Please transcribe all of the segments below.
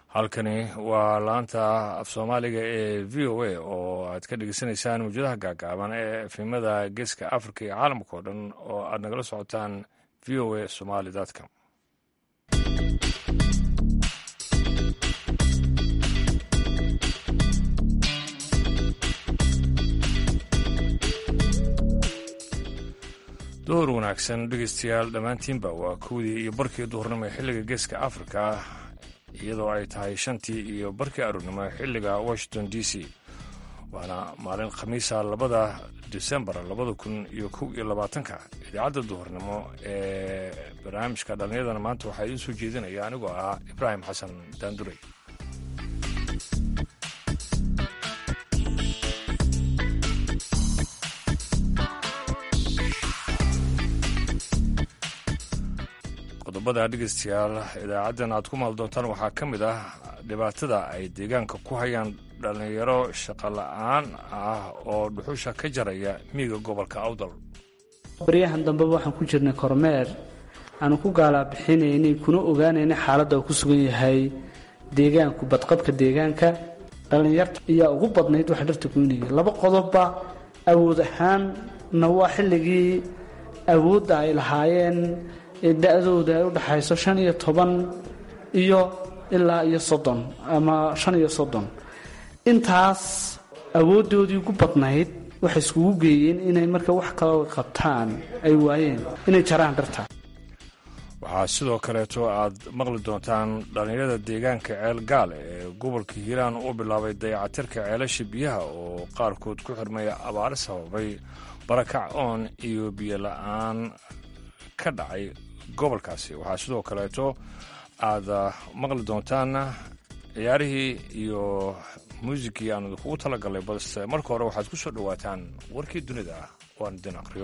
halkani waa laanta af soomaaliga ee v o a oo aad ka dhegeysanaysaan mawjadaha gaagaaban ee efimada geeska africa iyo caalamka oo dhan oo aad nagala socotaan v o a somali com door wanaagsan dhegeystayaal dhammaantiinba waa kowdii iyo barkii duhurnimo ee xilliga geeska africa iyadoo ay tahay shantii iyo barkii aroornimo xilliga washington d c waana maalin khamiisa labada disembar labada kun iyo kow iyo labaatanka idaacadda duhurnimo ee barnaamijka dhallinyadana maanta waxaa idiin soo jeedinaya anigoo ah ibraahim xasan daandurey qodobada dhegeystayaal idaacaddan aad ku maal doontaan waxaa ka mid ah dhibaatada ay deegaanka ku hayaan dhallinyaro shaqo la-aan ah oo dhuxusha ka jaraya miiga gobolka awdal baryahan dambeba waxaan ku jirnay kormeer aanu ku gaalabixinaynay kuna ogaanaynay xaaladda uu ku sugan yahay deegaanku badqabka deegaanka dhallinyarta ayaa ugu badnayd waxa dharta goynaya laba qodobba awood ahaanna waa xilligii awoodda ay lahaayeen da-dooda ay u dhaxayso shan iyo toban iyo ilaa iyo soddon ama shan iyo soddon intaas awooddoodii ugu badnayd waxay iskugu geeyeen inay marka wax kaloo qabtaan ay waayeen inay jaraan dharta waxaa sidoo kaleeto aad maqli doontaan dhallinyarada deegaanka ceel gaal ee gobolka hiiraan u bilaabay dayacatirka ceelasha biyaha oo qaarkood ku xirmaya abaare sababay barakac oon iyo biyo la-aan ka dhacay gobolkaasi waxaa sidoo kaleeto aad maqli doontaan ciyaarihii iyo muusikii aan idinkugu talagalnay balse marka hore waxaad ku soo dhowaataan warkii dunida ah oo aan idin aqriyo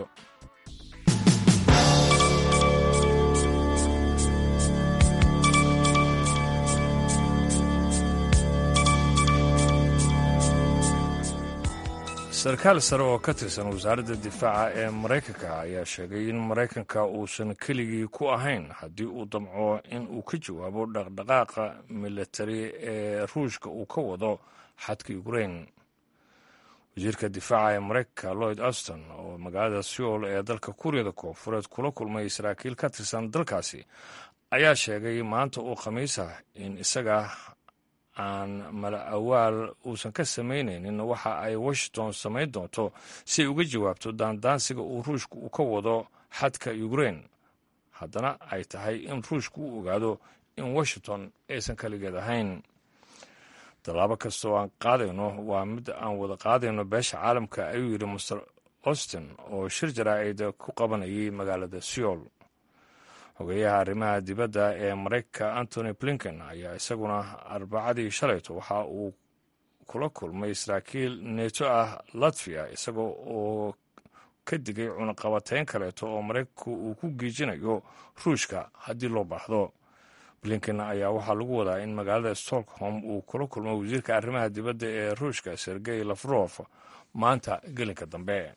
sarkaal sare oo ka tirsan wasaaradda difaaca ee maraykanka ayaa sheegay in maraykanka uusan keligii ku ahayn haddii uu damco in uu ka jawaabo dhaqdhaqaaqa militari ee ruushka uu ka wado xadka ukrain wasiirka difaaca ee maraykanka lloyd auston oo magaalada seoul ee dalka kuuriyada koonfureed kula kulmay saraakiil ka tirsan dalkaasi ayaa sheegay maanta uu khamiisa in isaga aan mala awaal uusan ka samaynaynin waxa ay washington samayn doonto si ay uga jawaabto daandaansiga uu ruushku uu ka wado xadka ukrain haddana ay tahay in ruushku u ogaado in washington aysan kaligeed ahayn tallaabo kasta oo aan qaadayno waa mid aan wada qaadayno beesha caalamka ayuu yidhi master austin oo shir jaraa'ida ku qabanayay magaalada seoul xogeeyaha arrimaha dibadda ee maraykanka antony blinken ayaa isaguna arbacadii shalayto waxa uu kula kulmay saraakiil neto ah latviya isagoo oo ka digay cunaqabateyn kaleeto oo maraykanku uu ku geejinayo ruushka haddii loo baahdo blinken ayaa waxaa lagu wadaa in magaalada stockholm uu kula kulmo wasiirka arrimaha dibadda ee ruushka sergey lafrof maanta gelinka dambe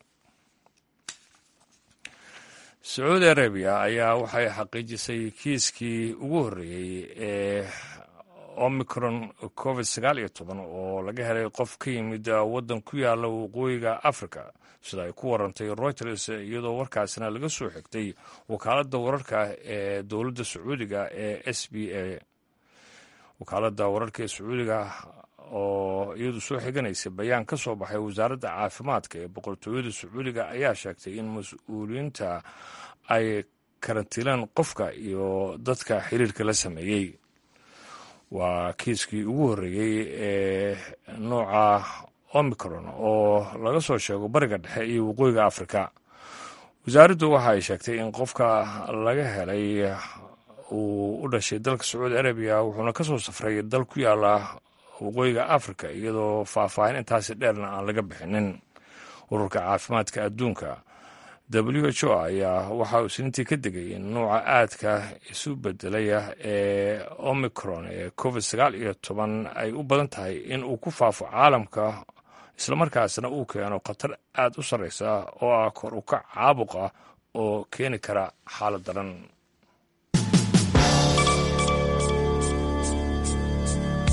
sacuudi arabiya ayaa waxay xaqiijisay kiiskii ugu horreeyey ee omicron covid sagaal iyo toban oo laga helay qof ka yimid waddan ku yaala waqooyiga africa sida ay ku warantay reuters iyadoo warkaasina laga soo xigtay wakaaladda wararka ee dowladda sacuudiga ee s b a wakaaladda wararka ee sacuudiga oo iyadu soo xiganaysa bayaan ka soo baxay wasaaradda caafimaadka ee boqortooyada sacuudiga ayaa sheegtay in mas-uuliyiinta ay karantiilaan qofka iyo dadka xiriirka la sameeyey waa kiiskii ugu horreeyey ee nooca omicron oo laga soo sheego bariga dhexe iyo waqooyiga afrika wasaaraddu waxa ay sheegtay in qofka laga helay uu u dhashay dalka sacuudi arabiya wuxuuna ka soo safray dal ku yaala waqooyiga africa iyadoo faahfaahin intaasi dheerna aan laga bixinin ururka caafimaadka adduunka w h o ayaa waxa uu isniintii ka digay in nuuca aadka isu bedelaya ee omicron ee covid sagaal iyo toban ay u badan tahay in uu ku faafo caalamka islamarkaasna uu keeno khatar aad u sarreysa oo ah kor u kac caabuq ah oo keeni kara xaalad daran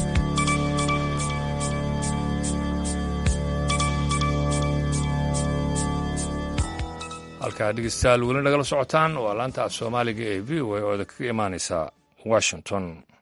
halkaa dhegeystayaal weli nagala socotaan waa laanta af soomaaliga ee v o a oo kaga imaaneysa washington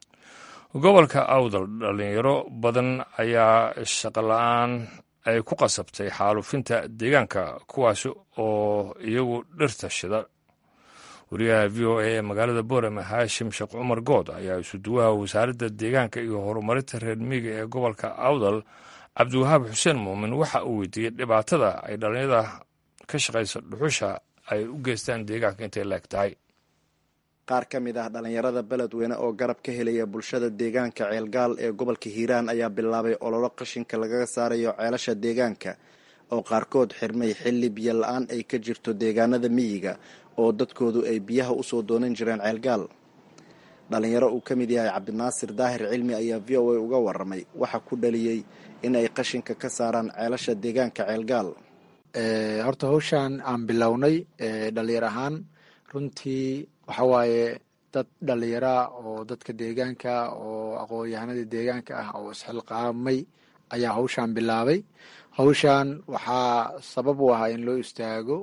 gobolka awdal dhalinyaro badan ayaa shaqola-aan ay ku qasabtay xaalufinta deegaanka kuwaas oo iyagu dhirta shida wariyaha v o a ee magaalada boorame haashim sheekh cumar good ayaa isuduwaha wasaaradda deegaanka iyo horumarinta reer miiga ee gobolka awdal cabdiwahaab xuseen muumin waxa uu weydiiyey dhibaatada ay dhalinyarada ka shaqaysa dhuxusha ay u geystaan deegaanka intay leeg tahay qaar ka mid ah dhallinyarada beledweyne oo garab ka helaya bulshada deegaanka ceelgaal ee gobolka hiiraan ayaa bilaabay ololo qashinka lagaga saarayo ceelasha deegaanka oo qaarkood xirmay xilli biyo la-aan ay ka jirto deegaanada miyiga oo dadkoodu ay biyaha usoo doonan jireen ceelgaal dhalinyaro uu ka mid yahay cabdinaasir daahir cilmi ayaa v o a uga waramay waxa ku dhaliyey in ay qashinka ka saaraan ceelasha deegaanka ceelgaal horta hawshaan aan bilownay dhalinyar ahaan runtii waxa waaye dad dhalinyaraa oo dadka deegaanka oo aqoon-yahanada deegaanka ah oo isxilqaamay ayaa hawshaan bilaabay hawshaan waxaa sabab u ahaa in loo istaago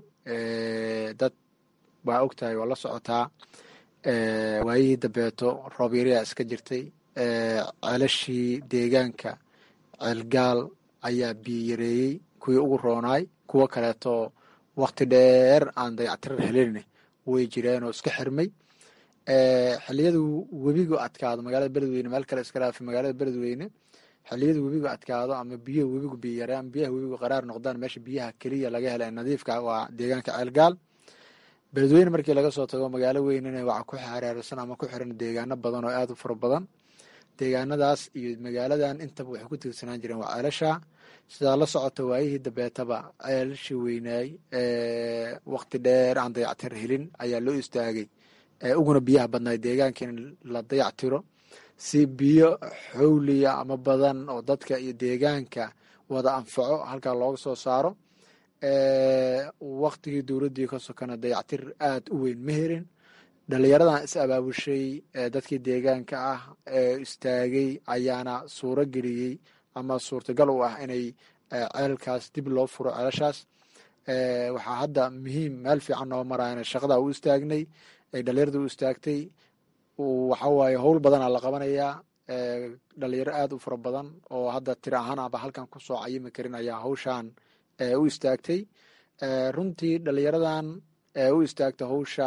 dad waa og tahay waa la socotaa waayihii dambeeto roob yariyaa iska jirtay ceelashii deegaanka ceelgaal ayaa biyo yareeyey kuwii ugu roonaay kuwo kaleeto wakti dheer aan dayactirar helin way jireen oo iska xirmay xiliyadu webigu adkaado magaalada beledweyne meel kale iska dhaafa magaalada beledweyne xiliyadu webigu adkaado ama biyo webigu biyo yaraan biyaha webigu qaraar noqdaan meesha biyaha keliya laga hela nadiifka waa deegaanka ceelgaal beledweyne markii laga soo tago magaalo weynena waxaa ku xareersan ama ku xiran deegaano badan oo aada u fara badan deegaanadaas iyo magaaladan intaba waxay ku tiirsanaan jireen waa ceelasha sidaa la socota waayihii dambeetaba ceelashii weynaay wakti dheer aan dayactir helin ayaa loo istaagay uguna biyaha badnaay deegaanka in la dayactiro si biyo xowliya ama badan oo dadka iyo deegaanka wada anfaco halkaa looga soo saaro waktigii dowladdii ka sokana dayactir aada u weyn ma helin dhalinyaradan is abaabushay dadkii deegaanka ah ee istaagay ayaana suuro geliyey ama suurtagal u ah inay ceelkaas dib loo furo ceelashaas waxaa hadda muhiim meel fiican noo marayana shaqadaa u istaagnay ay dhalinyarada u istaagtay waxawaaye howl badanaa la qabanayaa dhalinyaro aada u fara badan oo hadda tiri ahaan aba halkan kusoo cayimi karin ayaa hawshaan u istaagtay runtii dhalinyaradan u istaagta hawsha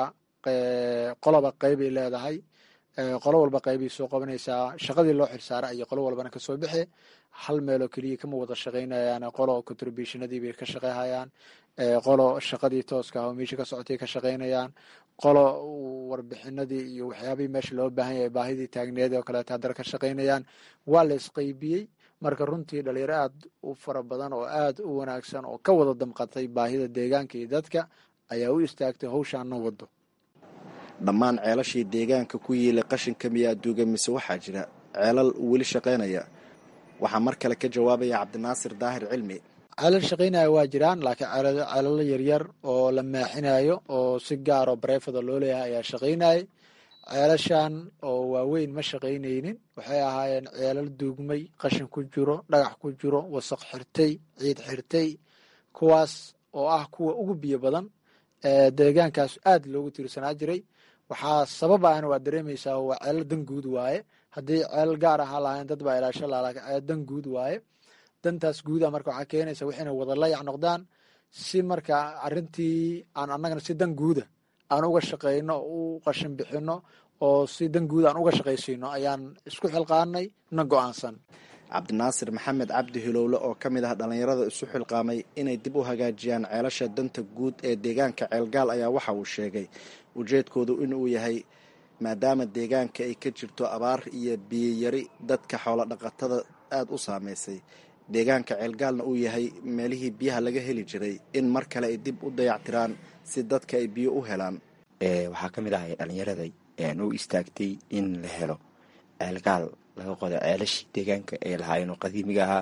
qoloba qeybay leedahay qolo walba qeybay soo qabanaysaa shaqadii loo xilsaara ayay qolo walbana kasoo bixe hal meeloo keliya kama wada shaqaynayaan qolo contributionadii bay ka shaqeyhayaan qolo shaqadii tooska ah oo meesha ka socotay ka shaqaynayaan qolo warbixinadii iyo waxyaabihii meesha loo baahan yahay baahidii taagneed oo kaleeto haddana ka shaqaynayaan waa la isqeybiyey marka runtii dhalinyaro aada u fara badan oo aada u wanaagsan oo ka wada damqatay baahida deegaanka iyo dadka ayaa u istaagtay hawshaana wado dhammaan ceelashii deegaanka ku yiilay qashinka miyaa duuga mise waxaa jira ceelal weli shaqaynaya waxaa mar kale ka jawaabaya cabdinaasir daahir cilmi ceelal shaqaynaya waa jiraan laakiin ceelalo yaryar oo la maaxinayo oo si gaar oo bareefada loo leeyahay ayaa shaqaynayay ceelashan oo waaweyn ma shaqaynaynin waxay ahaayeen ceelal duugmay qashin ku jiro dhagax ku jiro wasaq xirtay ciid xirtay kuwaas oo ah kuwa ugu biyo badan deegaankaas aada loogu tiirsanaa jiray waxaa sabab ahna waa dareemaysaa waa ceelal dan guud waaye haddii ceelal gaar ahaa lahayn dad baa ilaasho laha lakin ceelal dan guud waaye dantaas guuda marka waxaa keenaysa waxayna wada layac noqdaan si marka arrintii aan annagana si dan guuda aan uga shaqayno u qashin bixino oo si dan guud aan uga shaqaysiino ayaan isku xilqaanay na go-aansan cabdinaasir maxamed cabdi hilowle oo ka mid ah dhallinyarada isu xilqaamay inay dib u hagaajiyaan ceelasha danta guud ee deegaanka ceelgaal ayaa waxa uu sheegay ujeedkoodu inuu yahay maadaama deegaanka ay ka jirto abaar iyo biyiyari dadka xoolo dhaqatada aada u saameysay deegaanka ceelgaalna uu yahay meelihii biyaha laga heli jiray in mar kale ay dib u dayactiraan si dadka ay biyo u helaan waxaa ka mid ahay dhallinyarada u istaagtay in la helo ceelgaal laga qodo ceelashii deegaanka ee lahaayeen oo qadiimiga ahaa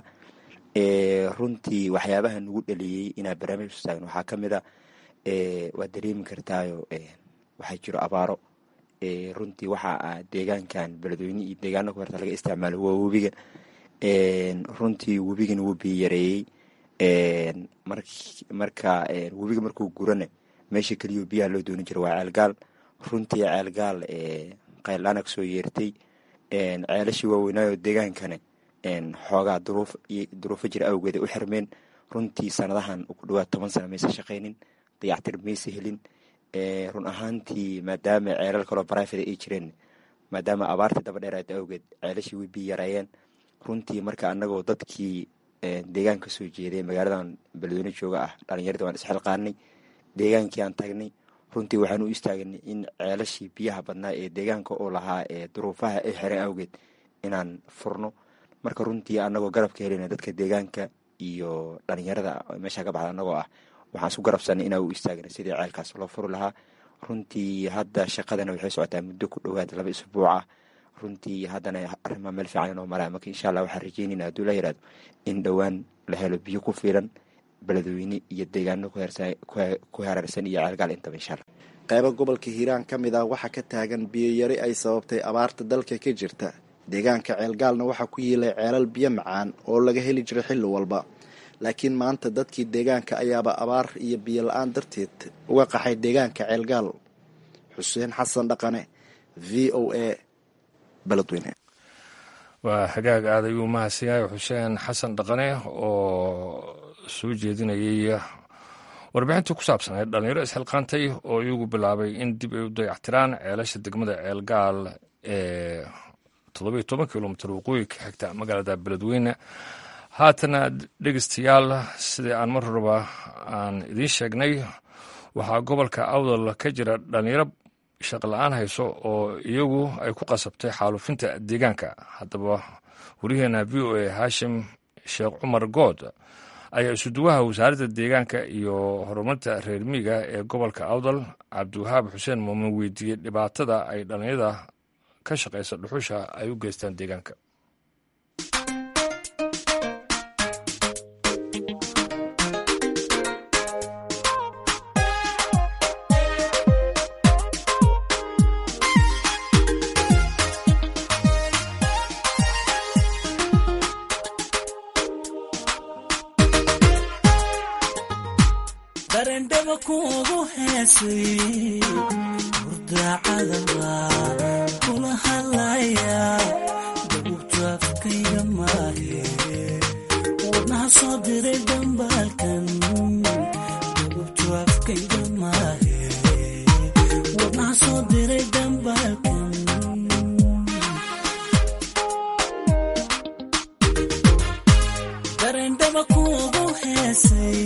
runtii waxyaabaha nagu dhaliyey inaa barnaamij u taagno waxaa ka mid a waad dareemi kartaayo waxaa jiro abaaro runtii waxa ah deegaankan beledweyne iyo deegaano ku horta laga isticmaalo waa webiga runtii webigana wuu biyo yareeyey marka webiga markuu gurana meesha keliyo biyaha loo dooni jira waa ceelgaal runtii ceelgaal qayldhaana kasoo yeertay ceelashii waaweynaayo deegaankane xoogaa duruufo jira awgeeda u xirmeen runtii sanadahan ku dhawaad toban sana maysa shaqaynin dayactir maysa helin run ahaantii maadaama ceelal kaloo barifada ay jireen maadaama abaartii daba dheeraada awgeed ceelashii way biyi yareeyeen runtii marka anagoo dadkii deegaanka soo jeeday magaaladan beledweyne jooga ah dhalinyarada waan isxilqaanay deegaankii aan tagnay runtii waxaan u istaagnay in ceelashii biyaha badnaa ee deegaanka oo lahaa ee duruufaha ay xireen awgeed inaan furno marka runtii anagoo garabka helina dadka deegaanka iyo dhalinyarada meesha ka baxda anagoo ah waxaan isku garabsanay inaa u istaagna sidii ceelkaas loo furi lahaa runtii hadda shaqadana waxay socotaa muddo ku dhowaad laba isbuuc ah runtii haddana arrimaa meel fiican inoo maraa marka insha allah waxaan rajeynayna hadduu la yiraahdo in dhowaan la helo biyo ku filan beledweyne iyo deegaano ku hareersan iyo ceelgaal intaba insha allah qaybo gobolka hiiraan ka mid ah waxaa ka taagan biyoyari ay sababtay abaarta dalka ka jirta deegaanka ceelgaalna waxaa ku yiilay ceelal biyo macaan oo laga heli jiray xilli walba laakiin maanta dadkii deegaanka ayaaba abaar iyo biyo la-aan darteed uga qaxay deegaanka ceelgaal xuseen xasan dhaqane v o a beledweyne waa hagaag aad ayuu mahadsan yahay xuseen xasan dhaqane oo soo jeedinayay warbixintii ku saabsanayd dhalinyaro isxilqaantay oo iyagu bilaabay in dib ay u dayactiraan ceelasha degmada ceelgaal ee toddobiyo toban kilomitr waqooyi ka xigta magaalada beledweyne haatana dhegeystayaal sidii aan mar horeba aan idiin sheegnay waxaa gobolka awdal ka jira dhalinyaro shaqla-aan hayso oo iyagu ay ku qasabtay xaalufinta deegaanka haddaba wariyaheena v o a haashim sheekh cumar good ayaa isuduwaha wasaaradda deegaanka iyo horumarinta reer miiga ee gobolka awdal cabdiwahaab xuseen muumin weydiiyey dhibaatada ay dhalinyarada ka shaqaysa dhuxusha ay u geystaan deegaanka darendhaba kuugu heesay hurdacadaba kula hadlaya dabugtu afkayga maahe wadnaha soo diray dambaalkan dabugtu afkayga maahe wadnaha soo diray dambaalkan darendhaba kuugu heesay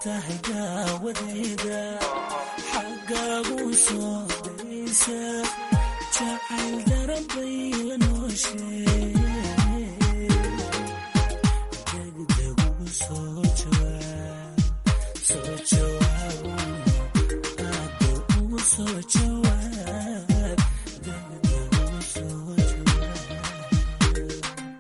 xagaagu soo daysa jacayl darabay la nooshee degdeg ugu soo jawaab soo jawaab aado ugu soo jawaab degdeg ugu soo jawaab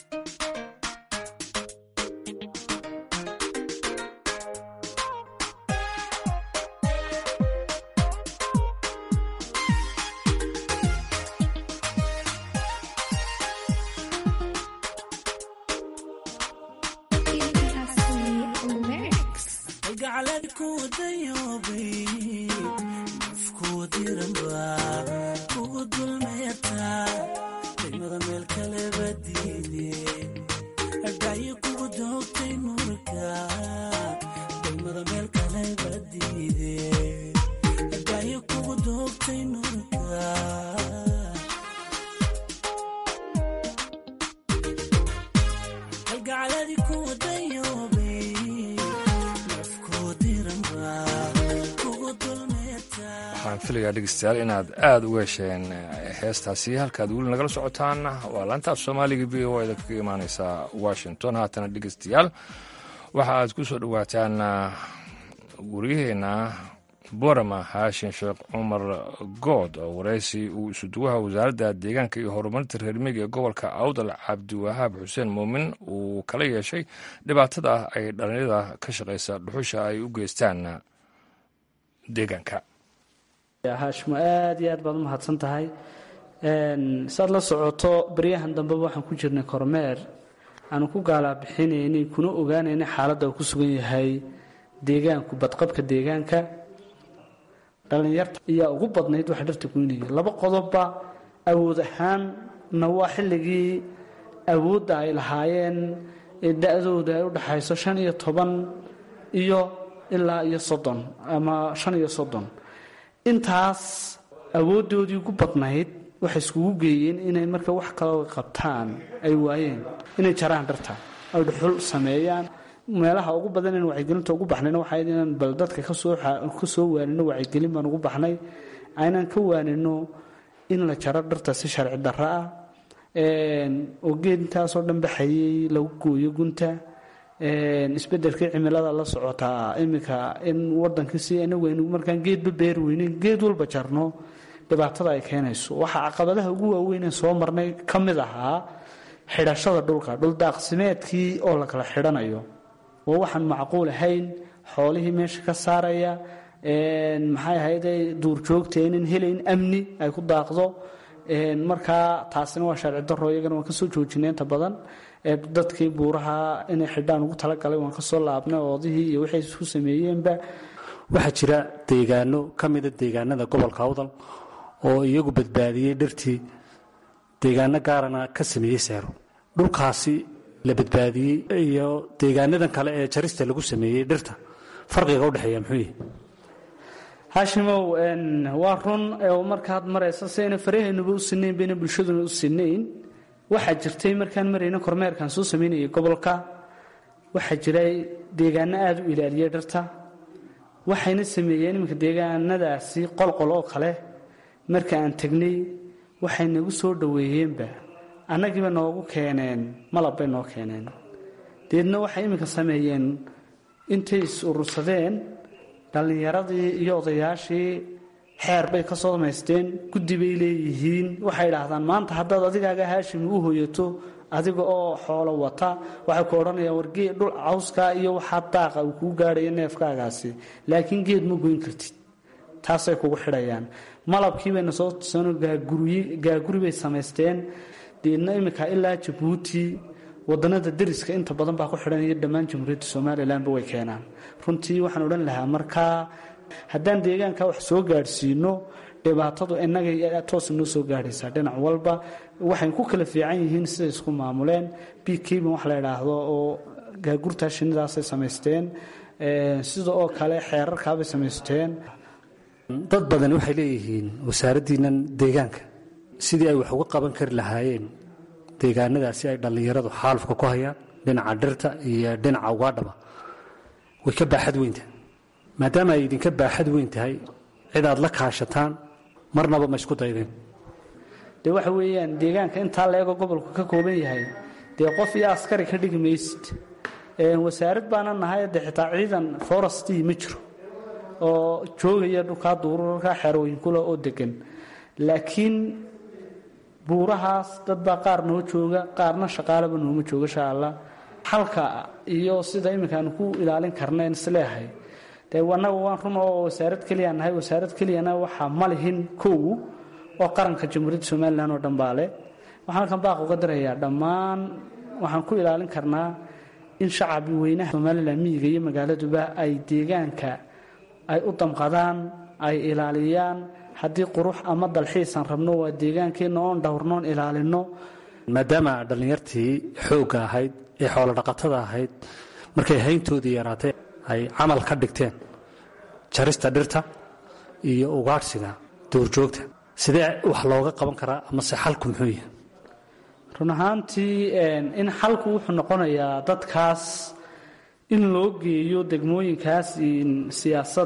gacalad ku dayoobay nafkuwa diranba kugu dulmeeta daymada meel kaleba diide dhayo kugu doogtay nurka daymada meel kaleba diide dhayo kugu doogtay nurka halgacaladi ku dayoobay nafkuwa diranba kugu dulmeeta waxaan filayaa dhegeystayaal inaad aada uga hesheen eh, heestaasi halkaad weli nagala socotaan waa laantaaf soomaaliga v o da kaga imaaneysaa washington haatana dhegeystayaal waxa aad ku soo dhowaataan ah, waryaheena borama haashin sheekh cumar good oo wareysi uu isuduwaha wasaaradda deegaanka iyo horumarinta reer miyiga ee gobolka awdal cabdiwahaab xuseen muumin uu kala yeeshay dhibaatada ay dhalinyarada ka shaqeysa dhuxusha ay u geystaan deegaanka haashimo aada iyo aad baad u mahadsan tahay saad la socoto baryahan dambeba waxaan ku jirnay kormeer aanu ku gaalabixinaynay kuna ogaanaynay xaaladda uu ku sugan yahay deegaanku badqabka deegaanka dhallinyarta ayaa ugu badnayd waxa dharta goynaya laba qodobba awood ahaanna waa xilligii awoodda ay lahaayeen ee da-dooda ay u dhaxayso shan iyo toban iyo ilaa iyo soddon ama shan iyo soddon intaas awooddoodii ugu badnayd waxay iskugu geeyeen inay marka wax kaloo qabtaan ay waayeen inay jaraan dharta ay dhuxul sameeyaan meelaha ugu badan in wacyigelinta ugu baxnayna waxay inaan bal dadka kasoo kasoo waanino wacyigelin baan ugu baxnay aynaan ka waanino in la jaro dharta si sharci darro ah oo geed intaasoo dhan baxayay lagu gooyo gunta isbedelkii cimilada la socotaa iminka in wadankii si anagu aynu markaan geedba beer weyneyn geed walba jarno dhibaatada ay keenayso waxaa caqabadaha ugu waaweynee soo marnay ka mid ahaa xidhashada dhulka dhuldaaqsimeedkii oo la kala xidhanayo oo waxaan macquul ahayn xoolihii meesha ka saaraya maxay ahayde duurjoogta inan helayn amni ay ku daaqdo markaa taasina waa sharci daro iyagana waan kasoo joojinay inta badan dadkii buuraha inay xidhaan ugu talagalay waan kasoo laabnay oodihii iyo waxay isku sameeyeenba waxaa jira deegaano ka mida deegaanada gobolka awdal oo iyagu badbaadiyey dhirtii deegaano gaarana ka sameeyey seero dhulkaasi la badbaadiyey iyo deegaanadan kale ee jarista lagu sameeyey dhirta farqiga udhexeeya muxuu yihi haashimow waa run oo markaad maraysa si ayna farahaynuba u sinayn bayna bulshaduna u sinayn waxaa jirtay markaan marayna kormeerkaan soo samaynayay gobolka waxaa jiray deegaano aada u ilaaliyay dharta waxayna sameeyeen iminka deegaanadaasi qolqol oo kale marka aan tegnay waxay nagu soo dhoweeyeenba annagiiba noogu keeneen malab bay noo keeneen deedna waxay iminka sameeyeen intay is urursadeen dhallinyaradii iyo odayaashii xeer bay ka soo damaysteen guddi bay leeyihiin waxay idhaahdaan maanta haddaad adigaaga haashimi u hoyato adiga oo xoolo wata waxay ku odhanayaan wargee dhul cawskaa iyo waxaa daaqa uu kuu gaadhayo neefkaagaasi laakiin geed ma goyn kartid taasay kugu xidhayaan malabkii bayna soo tusano gaaguri bay samaysteen deedna iminka ilaa jabuuti wadanada dariska inta badan baa ku xidhan iyo dhammaan jamhuuriyadda somalilanba way keenaan runtii waxaan odhan lahaa markaa haddaan deegaanka wax soo gaadhsiino dhibaatadu inagay toos noo soo gaadhaysaa dhinac walba waxay ku kala fiican yihiin siday isku maamuleen bkban wax la idhaahdo oo gaagurtaa shinidaasay samaysteen sida oo kale xeerarkaabay samaysteen dad badan waxay leeyihiin wasaaraddiinnan deegaanka sidii ay wax uga qaban kari lahaayeen deegaanadaasi ay dhallinyaradu xaalufka ku hayaan dhinaca dhirta iyo dhinaca ugaadhaba way ka baaxad weyntahay maadaama ay idinka baaxad weyn tahay cid aad la kaashataan marnaba ma isku daydeen dee waxa weeyaan deegaanka intaa la-ego gobolku ka kooban yahay dee qof iyo askari ka dhigi maysid wasaarad baana nahay dee xitaa ciidan forestii ma jiro oo joogaya dhulkaa duurarka xerooyinkula oo degan laakiin buurahaas dad baa qaar noo jooga qaarna shaqaalaba nooma jooga insha allah xalka iyo sida iminka aanu ku ilaalin karnayn isleehay dee annaga waan run oo wasaarad keliya nahay wasaarad keliyana waxaa ma lihin kow oo qaranka jamhuuriyadda somalilan oo dhan baa leh waxaan halkan baaq uga dirayaa dhammaan waxaan ku ilaalin karnaa in shacabi weynaha somalilan miyiga iyo magaaladuba ay deegaanka ay u damqadaan ay ilaaliyaan haddii qurux ama dalxiisan rabno waa deegaankeenna oon dhowrnoon ilaalino maadaama dhallinyartii xoogga ahayd ee xoolo dhaqatada ahayd markay hayntoodii yaraatay ay camal ka dhigteen jarista dhirta iyo ugaadhsiga duurjoogta sidee wax looga qaban karaa amase xalku muxuu yahay run ahaantii in xalku wuxuu noqonayaa dadkaas in loo geeyo degmooyinkaas siyaasad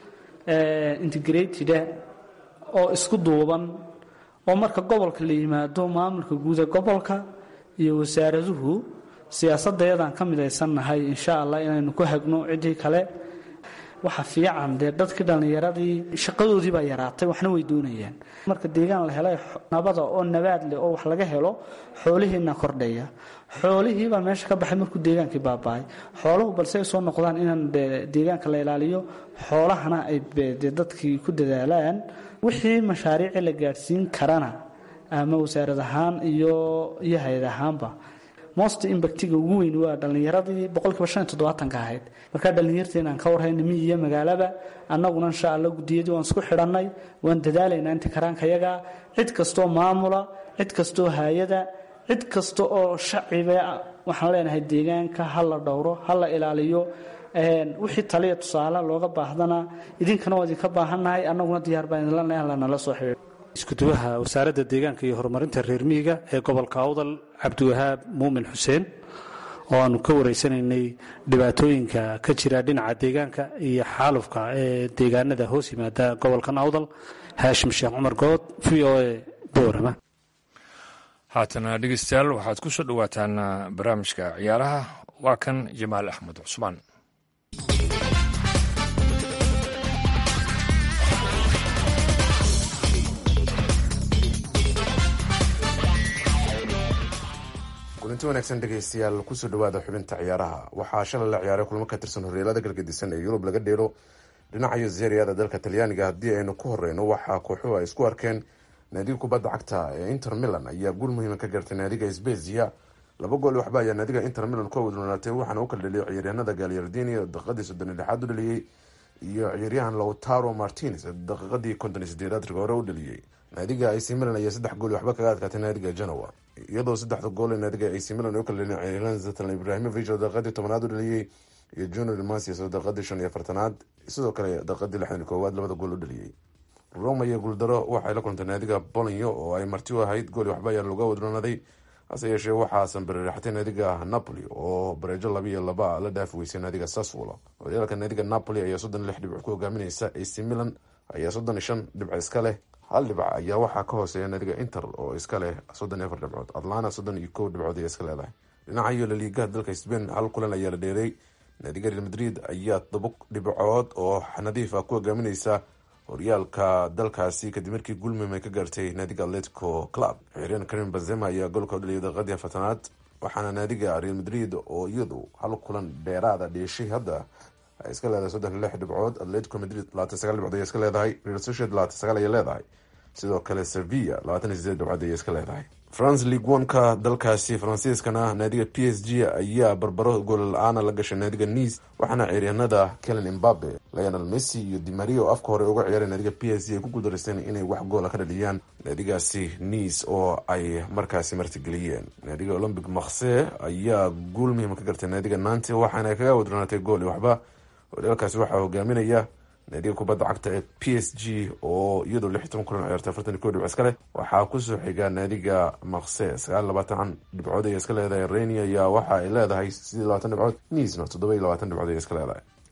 integrateda oo isku duuban oo marka gobolka la yimaado maamulka guuda gobolka iyo wasaaraduhu siyaasadayadaan ka midaysannahay insha allah inaynu ku hagno ciddii kale waxa fiican dee dadkii dhallinyaradii shaqadoodii baa yaraatay waxna way doonayaan marka deegaan la helay nabada oo nabaad leh oo wax laga helo xoolihiina kordhaya xoolihiibaa meesha ka baxay markuu deegaankii baaba-ay xooluhu balse ay soo noqdaan inaan deegaanka la ilaaliyo xoolahana ay de dadkii ku dadaalaan wixii mashaariici la gaadhsiin karana ama wasaarad ahaan iyo iyo hay-ad ahaanba most imbactiga ugu weyn waa dhallinyaradii boqolkiiba shan iyo toddobaatanka ahayd markaa dhallinyarteena aan ka warhayna miyi iyo magaalaba annaguna insha allah guddiyadii waan isku xidhannay waan dadaalaynaa inta karaankayaga cid kastoo maamula cid kastoo haayada cid kasta oo shaciba waxaan leenahay deegaanka ha la dhowro ha la ilaaliyo wixii taliya tusaale looga baahdana idinkana waa idinka baahannahay annaguna diyaar baa idinlanahay lanala soo xidhiidho iskuduwaha wasaaradda deegaanka iyo horumarinta reer miyiga ee gobolka awdal cabdiwahaab muumin xuseen oo aanu ka wareysanaynay dhibaatooyinka ka jira dhinaca deegaanka iyo xaalufka ee deegaanada hoos yimaada gobolkan awdal haashim sheekh cumar good v o a boorama haatana dhegeystayaal waxaad ku soo dhowaataan barnaamijka ciyaaraha waa kan jamaal axmed cusmaan kulanti wanaagsan dhegeystayaal kusoo dhawaada xubinta ciyaaraha waxaa shalay la ciyaaray kulmo ka tirsan horyeelada galgadisan ee yurub laga dheelo dhinacayo zeeriyada dalka talyaaniga haddii aynu ku horeyno waxaa kooxuhu ay isku arkeen naadiga kubadda cagta ee inter milan ayaa guul muhiima ka gaartay naadiga sbezia laba gool waxba ayaa naadiga inter milan ku awdnoolaatay waxaana u kala dhaliyay ciyaaryahanada gaalyardini oo daqiiqadii soddon iyo lixaad u dhaliyey iyo ciyaaryahan lautaro martinez oo daqiiqadii konton iyo sideedaad riga hore u dhaliyey naadiga ac milan ayaa saddex gool waxba kaga adkaatay naadiga genoa iyadoo saddexda gool ee naadiga ac milan ay u kala dhaliyeen ciyaaryahan zatan ibrahimovic oo daqiiqadii tobanaad u dhaliyey iyo junior masias oo daqiiqadii shan iyo afartanaad sidoo kale daqiiqadii lixdan iyo koowaad labada gool u dhaliyey roma iyo guuldaro waxay la kulantay naadiga bolonyo oo ay marti u ahayd gool waxba ayaa looga wadroonaaday hase yeeshee waxaasan bariiraxtay naadiga napoli oo bareejo laba iyo laba la dhaafi weysay naadiga saswolo horyaalka naadiga napoli ayaa soddon lix dhibc ku hogaamineysa ac milan ayaa soddon iyo shan dhibc iska leh hal dhibc ayaa waxaa ka hooseeya naadiga inter oo iska leh soddon iyo afar dhibcood atlana soddon iyo kow dhibcood ayaa iska leedahay dhinaca iyo laliigaha dalka spain hal kulan ayaa la dheeray naadiga real madrid ayaa toba dhibcood oo nadiif ah ku hogaamineysa horyaalka dalkaasi kadib markii gulmim ay ka gaartay naadiga atletico club ciiraan karim bazema ayaa goolka u dhaliyay daqiiqadii afartanaad waxaana naadiga real madrid oo iyadu hal kulan dheeraada dheeshay hadda ay iska leedahay soddon lix dhibcood atletico madrid labaatan sagaal dhibcood ayay iska leedahay real sociedad labaatan sagaal ayay leedahay sidoo kale sevilla labaatan iyo sideed dhibcood ayay iska leedahay france league one-ka dalkaasi faransiiskana naadiga p s g ayaa barbaro gool la-aana la gashay naadiga nice waxaana ciiryahanada kelen imbabe lionel messi iyo dimaria oo afka hore uga ciyaaray naadiga p s g ay ku guuldareysteen inay wax goola ka dhaliyaan naadigaasi nice oo ay markaasi martigeliyeen naadiga olympic marse ayaa guul muhiima ka gartay naadiga nanti waxaana kaga wadronaatay gool waxba horyaalkaasi waxaa hogaaminaya naadiga kubadda cagta ee p s g oo iyadoo lix toban kulan ciyaartay afartan iyo kow dhibc iska leh waxaa kusoo xiga naadiga makse sagaal labaatan dhibcood ayay iska leedahay reni ayaa waxa ay leedahay sidii labaatan dhibcood niisna toddoba iyo labaatan dhibcood ayay iska leedahay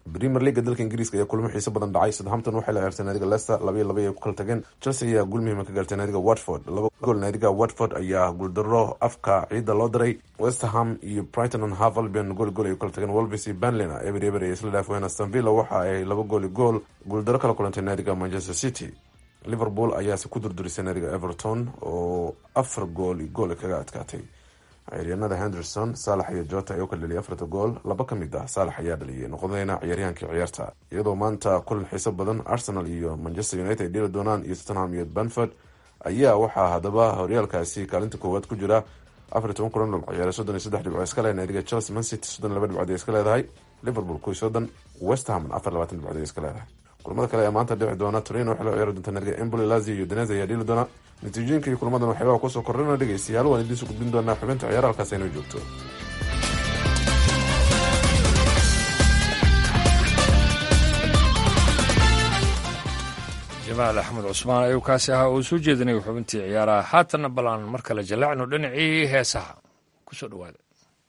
premier leaga dalka ingiriiska ayaa kulmo xiiso badan dhacay southampton waxay la ciyaartay naadiga leicester labaiyo laba ay ku kala tageen chelsea ayaa guul muhiima ka gaartay naadiga watford laba gool naadiga watford ayaa guuldaro afka ciidda loo diray westerham iyo brighton and half albion gool gool ay ku kala tageen wolves iyo banlina eber eber ay isla dhaafween aston villa waxa ay laba gooli gool guuldaro kala kulantay naadiga manchester city liverpool ayaase ku durdurisay naadiga everton oo afar gool iyo gool kaga adkaatay ciyaaryahanada henderson saalax iyo jota ayaa u kala dhaliyay afarta gool laba ka mid ah saalax ayaa dhaliyay noqdayna ciyaaryahankii ciyaarta iyadoo maanta kulan xiiso badan arsenal iyo manchester united ay dhili doonaan iyo tottenham iyo banford ayaa waxaa haddaba horyaalkaasi kaalinta koowaad ku jira afar iyo toban kulan dhul ciyaaray soddon iyo saddex dhibcood iska leh naadiga chelsea man city soddon iyo laba dhibcood ay iska leedahay liverpool kuwi soddon westham afar labaatan dhibcood ay iska leedahay kulamada kale ee maanta dhici doona torino waxay la ciyaari doonta naadiga emboli lazio iyo danese ayaa dhili doona natiijooyinka iyo kulamadan waxyaabaha kusoo kordhana dhegeystayaal waan idiin soo gudbin doonaa xubinta ciyaara halkaas aynoo joogto jamaal axmed cusmaan ayuu kaasi ahaa uu soo jeedinaya xubintii ciyaaraha haatanna balaan mar kale jallacno dhinacii heesaha kusoo dhawaada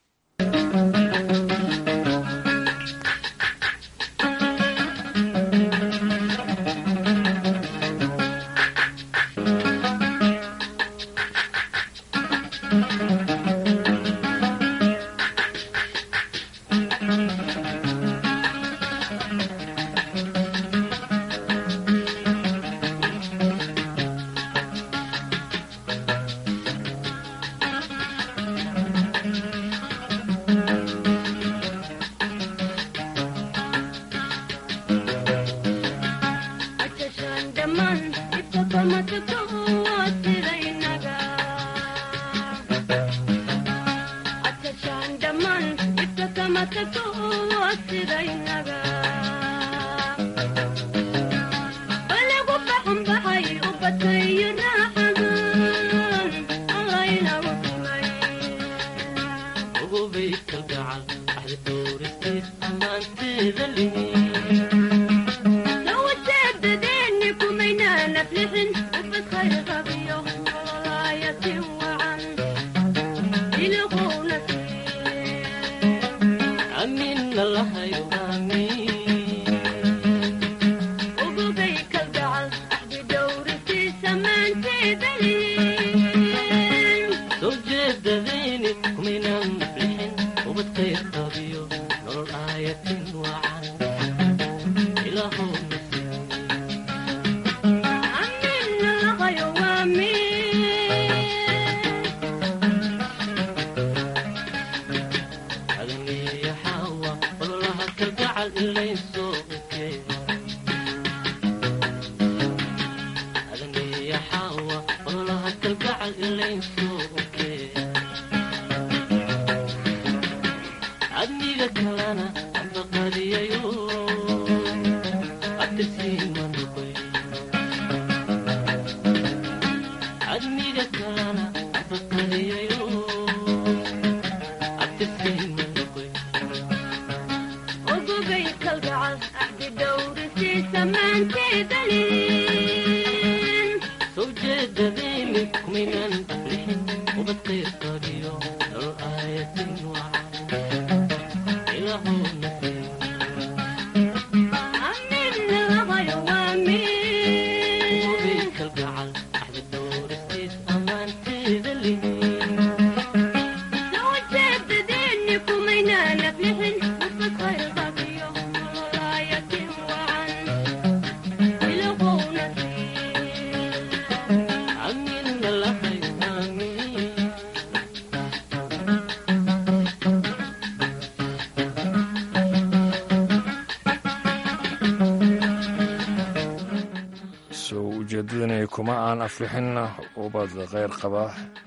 ujeedadani kuma aan aflixin ubad kheyr qaba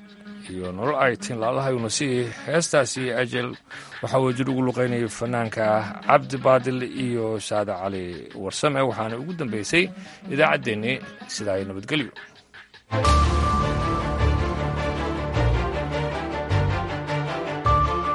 iyo nolol aytin laalahayuna si heestaasi ajel waxaa wajir ugu luqaynayay fanaanka cabdi baadil iyo saade cali warsame waxaana ugu dambeysay idaacaddeenni sidaa ay nabadgelyo